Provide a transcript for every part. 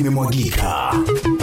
limemwagika.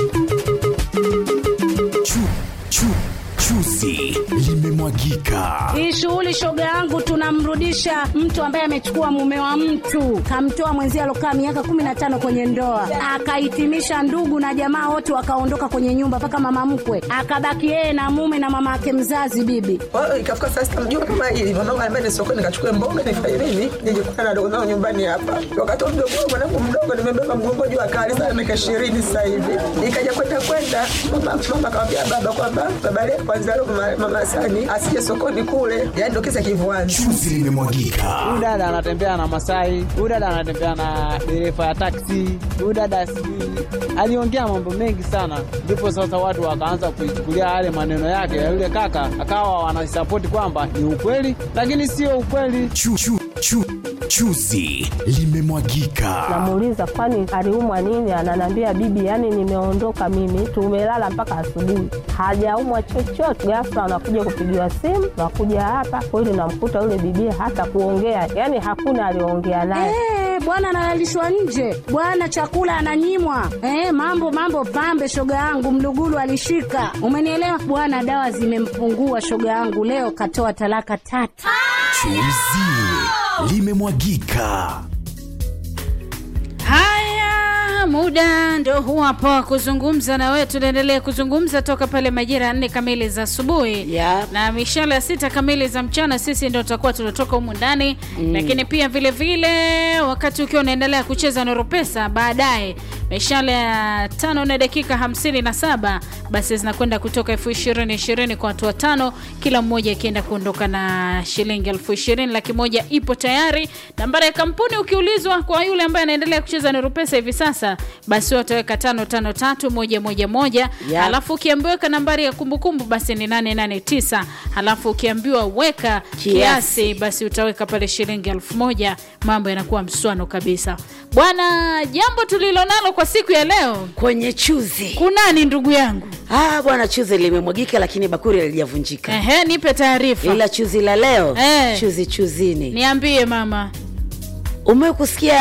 Chu, chu, chuzi limemwagika. Hii shughuli shoga yangu, tunamrudisha mtu ambaye amechukua mume wa mtu, kamtoa mwenzie alokaa miaka kumi na tano kwenye ndoa, akahitimisha ndugu na jamaa wote wakaondoka kwenye nyumba, mpaka mama mkwe akabaki yeye na mume na mama yake mzazi bibi. Kwa hiyo ikafika saa sita mjua kama hili mwanangu anambia ni sokoni nikachukue mboga nifanye nini nije kukutana na dogo zangu nyumbani hapa. Wakati wa mdogo wangu mwanangu mdogo nimebeba mgongo juu akali sana miaka ishirini sasa hivi. Ikaja kwenda kwenda mama mama akamwambia baba kwamba baba leo kwanza leo mama, mama Sani asije sokoni kule. Yaani ndio kisa kivuani. Chuzi limemwagika. Huyu dada anatembea na Masai, huyu dada anatembea na dereva ya taksi, huyu dada sijui aliongea mambo mengi sana, ndipo sasa watu wakaanza kuichukulia yale maneno yake ya yule kaka, akawa wanasapoti kwamba ni ukweli, lakini sio ukweli. Chu, chu, chu, chuzi limemwagika. Namuuliza kwani aliumwa nini? Ananiambia bibi, yani nimeondoka mimi, tumelala mpaka asubuhi, hajaumwa chochote. Ghafla anakuja kupigiwa simu, nakuja hapa kweli, namkuta yule bibi hata kuongea, yani hakuna aliongea naye. Eh, bwana analalishwa nje, bwana chakula ananyimwa. Eh, mambo mambo pambe, shoga yangu mlugulu alishika, umenielewa bwana. Dawa zimempungua shoga yangu, leo katoa talaka tatu. Chuzi limemwagika. Haya, muda ndo huu hapo kuzungumza na wewe. Tunaendelea kuzungumza toka pale majira ya nne kamili za asubuhi Yep. na mishale ya sita kamili za mchana, sisi ndo tutakuwa tunatoka humu ndani mm. Lakini pia vile vile wakati ukiwa unaendelea kucheza Noro Pesa, baadaye mishale ya tano na dakika hamsini na saba basi zinakwenda kutoka elfu ishirini ishirini kwa watu watano, kila mmoja akienda kuondoka na shilingi elfu ishirini. Laki moja ipo tayari. Nambari ya kampuni ukiulizwa kwa yule ambaye anaendelea kucheza Noro Pesa hivi sasa, basi wataweka tano tano tatu moja moja moja Yep. alafu ukiambiwa weka nambari ya kumbukumbu basi ni 889 halafu ukiambiwa weka kiasi, Kiasi. basi utaweka pale shilingi elfu moja mambo yanakuwa mswano kabisa bwana jambo tulilonalo kwa siku ya leo kwenye chuzi kunani ndugu yangu ah, bwana chuzi limemwagika lakini bakuri halijavunjika ehe nipe taarifa ila chuzi la leo Eh. chuzi chuzini niambie mama umewe kusikia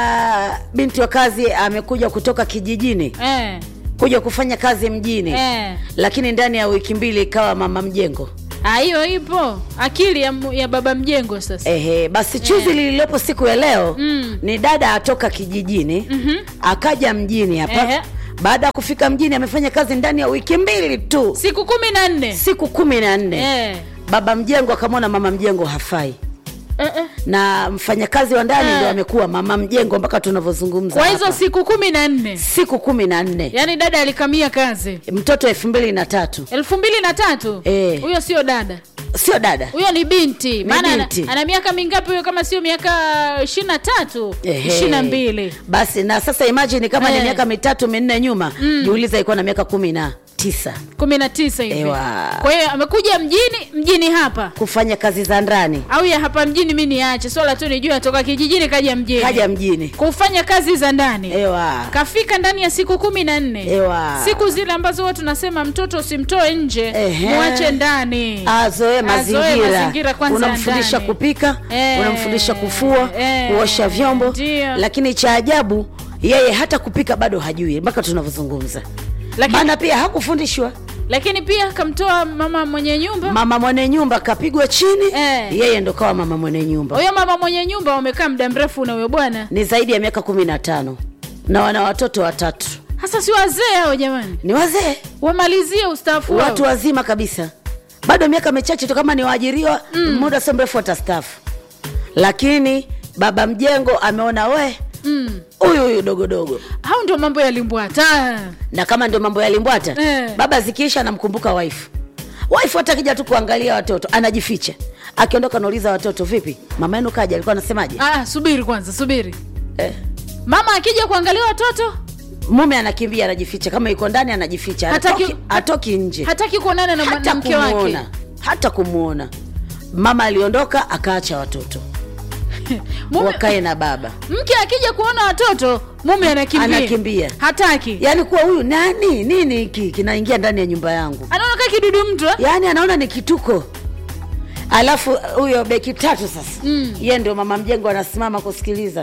binti wa kazi amekuja kutoka kijijini eh, kuja kufanya kazi mjini eh. lakini ndani ya wiki mbili ikawa mama mjengo Ah, hiyo ipo akili ya, mu- ya baba mjengo sasa Ehe, basi chuzi lililopo siku ya leo Mm. ni dada atoka kijijini Mhm. akaja mjini hapa Ehe. baada ya kufika mjini amefanya kazi ndani ya wiki mbili tu siku kumi na nne siku kumi na nne eh. baba mjengo akamwona mama mjengo hafai eh, eh. na mfanyakazi wa ndani Eh. ndo amekuwa mama mjengo mpaka tunavyozungumza kwa hizo hapa. siku kumi na nne siku kumi na nne yaani dada alikamia kazi mtoto elfu mbili na tatu elfu mbili na tatu Eh. huyo sio dada sio dada huyo ni binti maana ana, binti. ana miaka mingapi huyo kama sio miaka ishiri na tatu Ehe. ishiri na mbili basi na sasa imagine kama Eh. ni miaka mitatu minne nyuma mm. jiuliza ilikuwa na miaka kumi na tisa kumi na tisa hivi Ewa. kwa hiyo amekuja mjini mjini hapa kufanya kazi za ndani au ya hapa mjini mi niache swala tu nijue atoka kijijini kaja mjini kaja mjini kufanya kazi za ndani ewa kafika ndani ya siku kumi na nne Ewa. siku zile ambazo huwa tunasema mtoto usimtoe nje Ehe. mwache ndani azoe mazingira, mazingira kwanza ya unamfundisha ndani. kupika Eh, unamfundisha kufua eh, kuosha vyombo ndio. lakini cha ajabu yeye hata kupika bado hajui mpaka tunavyozungumza Lakini- maana pia hakufundishwa lakini pia kamtoa mama mwenye nyumba mama mwenye nyumba kapigwa chini Eh. yeye ndo kawa mama mwenye nyumba huyo mama mwenye nyumba wamekaa muda mrefu na huyo bwana ni zaidi ya miaka kumi na tano na wana watoto watatu hasa si wazee hao jamani ni wazee wamalizie ustaafu wao watu wazima kabisa bado miaka michache tu kama ni waajiriwa mm. muda sio mrefu watastaafu lakini baba mjengo ameona we mm. huyu huyu dogodogo hao ndio mambo ya limbwata na kama ndio mambo yalimbwata Eh. baba zikiisha anamkumbuka waifu waifu hata akija tu kuangalia watoto anajificha akiondoka nauliza watoto vipi mama yenu kaja alikuwa anasemaje ah, subiri kwanza subiri eh. mama akija kuangalia watoto mume anakimbia anajificha kama yuko ndani anajificha Hataki- Hatoki- hatoki nje hataki kuonana na, hata na mke wake kumuona hata kumwona mama aliondoka akaacha watoto Mume- wakae na baba mke akija kuona watoto mume anakimbia Anakimbia. hataki yaani kuwa huyu nani nini hiki kinaingia ndani ya nyumba yangu anaona kaa kidudu mtu eh? yaani anaona ni kituko alafu huyo beki tatu sasa mm. ye ndio mama mjengo anasimama kusikiliza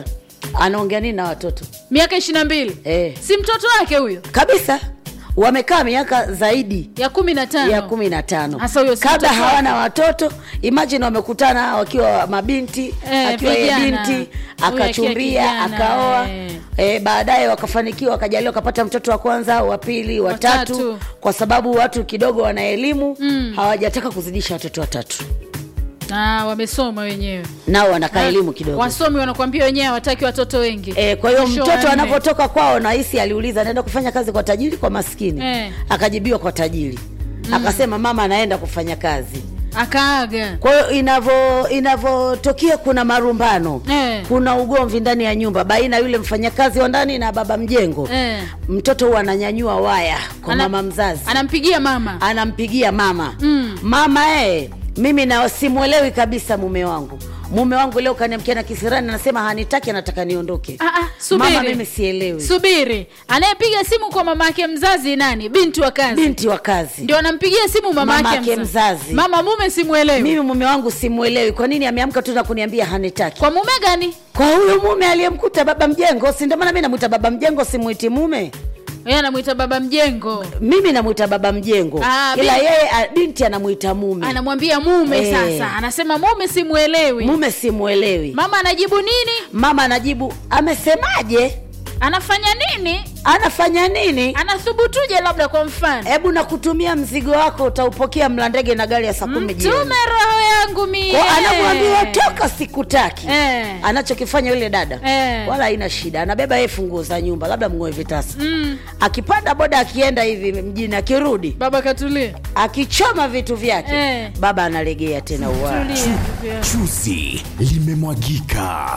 anaongea nini na watoto miaka ishiri na mbili Eh. si mtoto wake huyo kabisa wamekaa miaka zaidi ya kumi na tano ya kumi na tano Hasa huyo si kabla mtoto hawana watoto imagine wamekutana wakiwa mabinti Eh, akiwa yeye vijana. binti Huyu akiwa akachumbia kijana, akaoa eh. e, baadaye wakafanikiwa wakajaliwa wakapata mtoto wa kwanza wa pili wa Watatu. tatu kwa sababu watu kidogo wana elimu mm. hawajataka kuzidisha watoto watatu Ah, wamesoma wenyewe nao wanakaa elimu kidogo wasomi wanakuambia wenyewe hawataki watoto wengi E, kwa hiyo Mwisho mtoto wanne. anapotoka kwao nahisi aliuliza anaenda kufanya kazi kwa tajiri kwa maskini Eh. akajibiwa kwa tajiri mm. akasema mama anaenda kufanya kazi akaaga kwa hiyo inavyo inavyotokea kuna marumbano Eh. kuna ugomvi ndani ya nyumba baina ya yule mfanyakazi wa ndani na baba mjengo Eh. mtoto huwa ananyanyua waya kwa Ana- mama mzazi anampigia mama anampigia mama Mm. mama eh, mimi na simwelewi kabisa mume wangu mume wangu leo kaniamkia na kisirani anasema hanitaki anataka niondoke Ah, ah, subiri. mama mimi sielewi subiri anayepiga simu kwa mama yake mzazi nani binti wa kazi binti wa kazi ndio anampigia simu mama Mama yake yake mzazi. mama mume simwelewi mimi mume wangu simwelewi kwa nini ameamka tu na kuniambia hanitaki kwa mume gani kwa huyo mume aliyemkuta baba mjengo si ndio maana mi namwita baba mjengo simwiti mume yeye anamwita baba mjengo mimi namwita baba mjengo Ah, ila binti- yeye a- binti anamwita mume anamwambia mume Eh. sasa anasema mume simwelewi mume simwelewi mama anajibu nini mama anajibu amesemaje anafanya nini anafanya nini anathubutuje labda kwa mfano hebu nakutumia mzigo wako utaupokea mlandege na gari ya saa kumi jioni mtume roho yangu mie Kwa anamwambia toka sikutaki Eh. anachokifanya yule dada Eh. wala haina shida anabeba yeye funguo za nyumba labda mngoe vitasa Mm. akipanda boda akienda hivi mjini akirudi baba katulia akichoma vitu vyake Eh. baba analegea tena uwa Tulia. Chuzi limemwagika.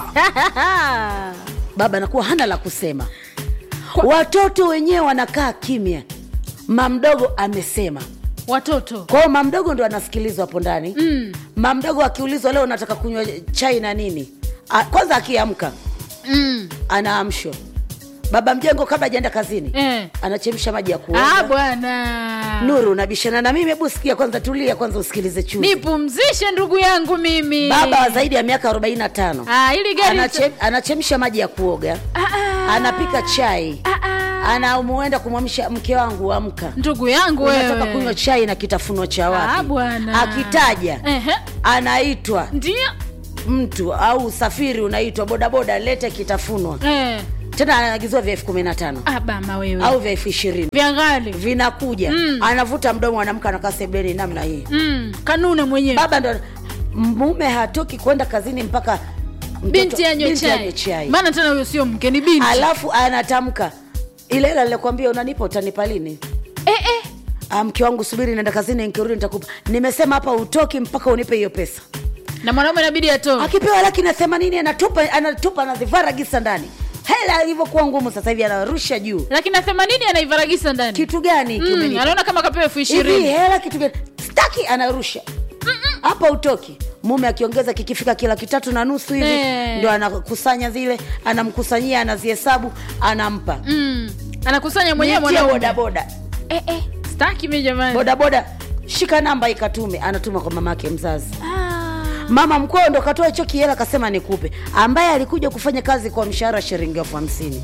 baba anakuwa hana la kusema watoto wenyewe wanakaa kimya mamdogo amesema watoto kwa hiyo mamdogo ndo anasikilizwa hapo ndani mm. mamdogo akiulizwa leo nataka kunywa chai na nini A, kwanza akiamka mm. anaamshwa baba mjengo kabla ajaenda kazini eh. anachemsha maji ya ah, kuoga bwana nuru unabishana na mimi hebu sikia kwanza tulia kwanza usikilize chuzi nipumzishe ndugu yangu mimi baba wa zaidi ya miaka 45 ah, ili gari Anache, anachemsha maji ya kuoga ah, ah. anapika chai ah, ah. anamuenda kumwamsha mke wangu amka ndugu yangu unataka wewe kunywa chai na kitafuno cha Ah, wapi bwana. akitaja Ehe. anaitwa ndio mtu au usafiri unaitwa bodaboda lete kitafunwa eh. tena anaagiziwa vya elfu kumi na tano ah, bama wewe au vya elfu ishirini vya ghali vinakuja Mm. anavuta mdomo anamka anakaa sebleni namna hii mm. kanuna mwenyewe baba ndo mume hatoki kwenda kazini mpaka mtoto- binti anywe binti anywe chai chai maana tena huyo sio mke ni binti alafu anatamka ile ile alikwambia unanipa utanipa lini eh, eh. Ah, mke wangu subiri naenda kazini nikirudi nitakupa nimesema hapa utoki mpaka unipe hiyo pesa na mwanaume inabidi atoe akipewa laki na themanini anatupa anatupa anazivara gisa ndani hela ilivyokuwa ngumu sasa hivi anarusha juu lakini na themanini anaivaragisa ndani kitu gani mm, kimenipa? anaona kama kapewa elfu hivi ishirini hela kitu gani staki anarusha hapa utoki mume akiongeza kikifika kila kitatu na nusu hivi Eh. ndo anakusanya zile anamkusanyia anazihesabu anampa mm. anakusanya mwenyewe Nitie mwanaume bodaboda eh, eh. staki mi jamani bodaboda shika namba ikatume anatuma kwa mama yake mzazi ah. mama mkwao ndo katoa hicho kihela kasema nikupe ambaye alikuja kufanya kazi kwa mshahara shilingi elfu hamsini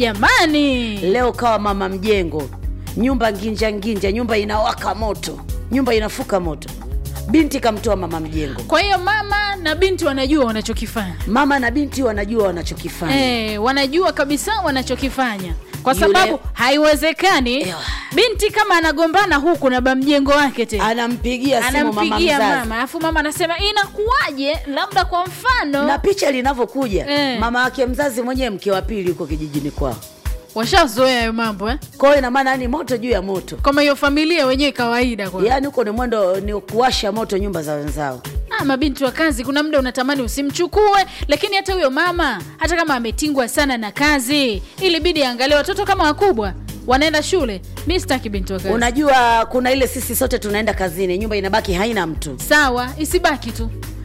jamani leo kawa mama mjengo nyumba nginja nginja nyumba inawaka moto nyumba inafuka moto binti kamtoa mama mjengo kwa hiyo mama na binti wanajua wanachokifanya mama na binti wanajua wanachokifanya eh, wanajua kabisa wanachokifanya kwa Yule- sababu haiwezekani Ewa. binti kama anagombana huku na bamjengo wake tena anampigia simu mama anampigia mzazi mama alafu mama anasema inakuwaje labda kwa mfano na picha linavyokuja Eh. mama wake mzazi mwenyewe mke wa pili yuko kijijini kwao washazoea hayo mambo eh? kwao ina maana yani moto juu ya moto kama hiyo familia wenyewe kawaida kwa yaani huko ni mwendo ni kuwasha moto nyumba za wenzao ah, mabinti wa kazi kuna muda unatamani usimchukue lakini hata huyo mama hata kama ametingwa sana na kazi ilibidi aangalie watoto kama wakubwa wanaenda shule mi sitaki binti wa kazi unajua kuna ile sisi sote tunaenda kazini nyumba inabaki haina mtu sawa isibaki tu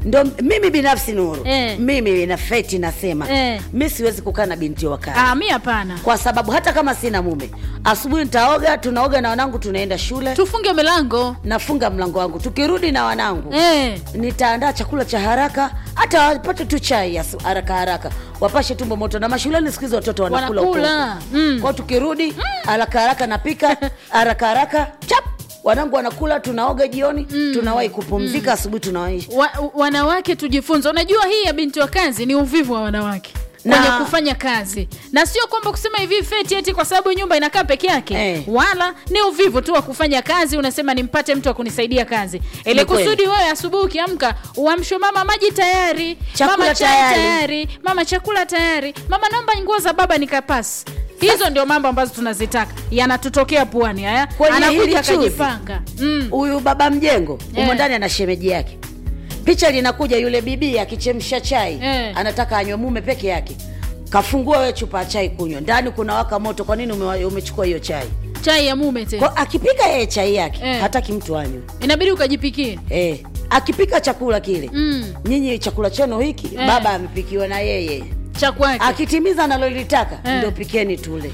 ndo mimi binafsi nuru Eh. mimi na feti nasema Eh. mi siwezi kukaa na binti wa kazi Ah, mi hapana kwa sababu hata kama sina mume asubuhi nitaoga tunaoga na wanangu tunaenda shule tufunge milango nafunga mlango wangu tukirudi na wanangu eh. nitaandaa chakula cha haraka hata wapate tu chai ya su- haraka haraka wapashe tumbo moto na mashuleni siku hizi watoto wanakula Wanakula, huko. mm. kwao tukirudi haraka haraka napika haraka haraka chap wanangu wanakula tunaoga jioni tunawahi kupumzika asubuhi tunawahi wa, wanawake tujifunze unajua hii ya binti wa kazi ni uvivu wa wanawake kwenye Na- kufanya kazi na sio kwamba kusema hivi feti eti kwa sababu nyumba inakaa peke yake Eh. wala ni uvivu tu wa kufanya kazi unasema nimpate mtu wa kunisaidia kazi ili Ni kweli. kusudi wewe asubuhi ukiamka uamshwe mama maji tayari Chakula mama chai tayari. tayari mama chakula tayari mama naomba nguo za baba nikapasi hizo ndio mambo ambazo tunazitaka yanatutokea puani haya Kwenye hili anakuja chuzi. akajipanga mm. huyu baba mjengo Eh. umo ndani ana shemeji yake picha linakuja yule bibi akichemsha chai Eh. anataka anywe mume peke yake kafungua we chupa ya chai kunywa ndani kuna waka moto kwa nini umewa- umechukua hiyo chai chai ya mume tena kwa akipika yeye chai yake Eh. hataki mtu anywe inabidi ukajipikie eh. akipika chakula kile Mm. nyinyi chakula chenu hiki Eh. baba amepikiwa na yeye cha kwake akitimiza analolitaka Eh. ndio pikeni tule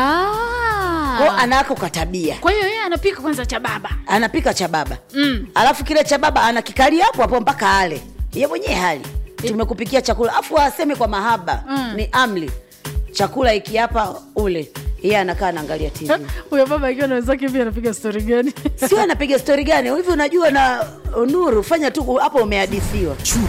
Ah. kwao anawako katabia kwa hiyo yeye anapika kwanza cha baba anapika cha baba Mm. alafu kile cha baba anakikalia hapo hapo mpaka ale ye mwenyewe hali tumekupikia chakula afu aseme kwa mahaba Mm. ni amli chakula iki hapa ule yeye anakaa anaangalia tv huyo baba akiwa na wenzake hivi anapiga stori gani sio anapiga stori gani hivi unajua na nuru fanya tu hapo umehadithiwa Chu,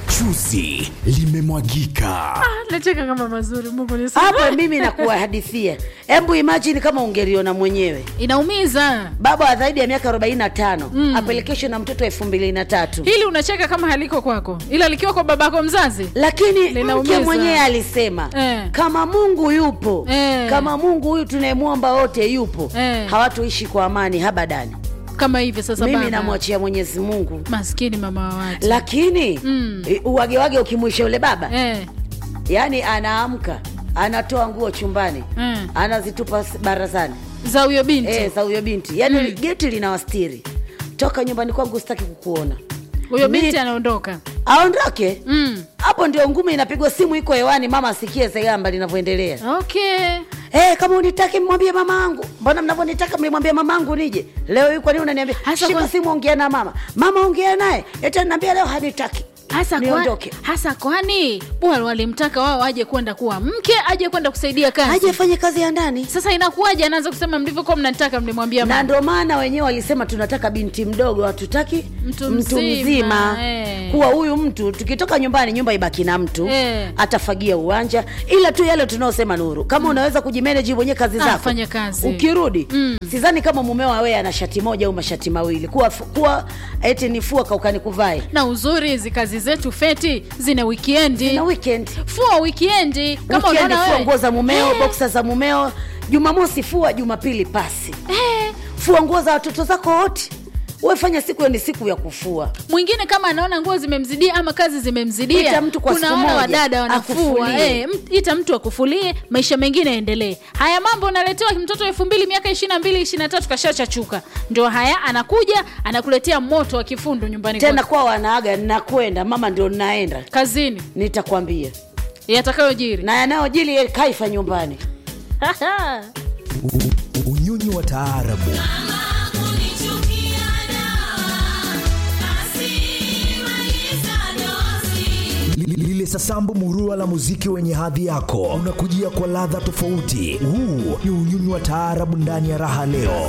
chuzi limemwagika. nacheka kama mazuri mungu ni hapo mimi nakuwahadithia hebu imajini kama ungeliona mwenyewe inaumiza baba wa zaidi ya miaka 45 mm. apelekeshwe na mtoto elfu mbili na tatu hili unacheka kama haliko kwako ila likiwa kwa babako mzazi lakini Linaumiza. mke mwenyewe alisema Eh. kama mungu yupo Eh. kama mungu huyu tunayemwomba wote yupo Eh. hawatuishi kwa amani habadani kama hivi sasa mimi baba. namwachia mwenyezi mungu maskini mama wa watu lakini Mm. i- uwagewage ukimwisha yule baba eh. yaani anaamka anatoa nguo chumbani Mm. anazitupa s- barazani za huyo binti eh, za huyo binti yaani mm. geti linawastiri toka nyumbani kwangu sitaki kukuona huyo Mi- binti anaondoka aondoke mm. hapo ndio ngumi inapigwa simu iko hewani mama asikie segamba linavyoendelea okay hey, kama unitaki mwambie mama angu mbona mnavyonitaka mlimwambia mama angu nije leo hii kwa nini unaniambia Hasa shika kwa- simu ongea na mama mama ongea naye eti ananiambia leo hanitaki hasa kwa, niondoke hasa kwani bwana walimtaka wao aje kwenda kuwa mke aje kwenda kusaidia kazi aje afanye kazi ya ndani sasa inakuwaje anaanza kusema mlivyokuwa mnanitaka mlimwambia na mama ndo maana wenyewe walisema tunataka binti mdogo hatutaki Mtu mtu mzima, mzima eh. kuwa huyu mtu tukitoka nyumbani nyumba ibaki na mtu Eh. atafagia uwanja ila tu yale tunaosema nuru kama unaweza kujimeneji mwenyewe kazi Ah, zako fanya kazi. ukirudi Mm. sidhani kama mumeo awe ana shati moja au mashati mawili kuwa, kuwa eti nifua kaukani kuvae na uzuri hizi kazi zetu feti zina wikiendi na weekend fua wikiendi kama Weekend unaona fua wewe. nguo za mumeo Eh, boksa za mumeo jumamosi fua jumapili pasi eh, fua nguo za watoto zako wote wefanya siku hiyo ni siku ya kufua mwingine kama anaona nguo zimemzidia ama kazi zimemzidia Ita mtu kwa kuna siku wale moja, wadada wanafua akufulie. eh, m- ita mtu akufulie maisha mengine yaendelee haya mambo unaletewa mtoto elfu mbili miaka ishiri na mbili ishiri na tatu kashachachuka ndio haya anakuja anakuletea moto wa kifundu nyumbani tena kwako. kwa wanaaga nakwenda mama ndio naenda kazini nitakwambia yatakayojiri na yanayojili kaifa nyumbani Unyonyi wa taarabu Li- lile sasambu murua la muziki wenye hadhi yako unakujia kwa ladha tofauti. Huu ni unyonyi wa taarabu ndani ya raha leo.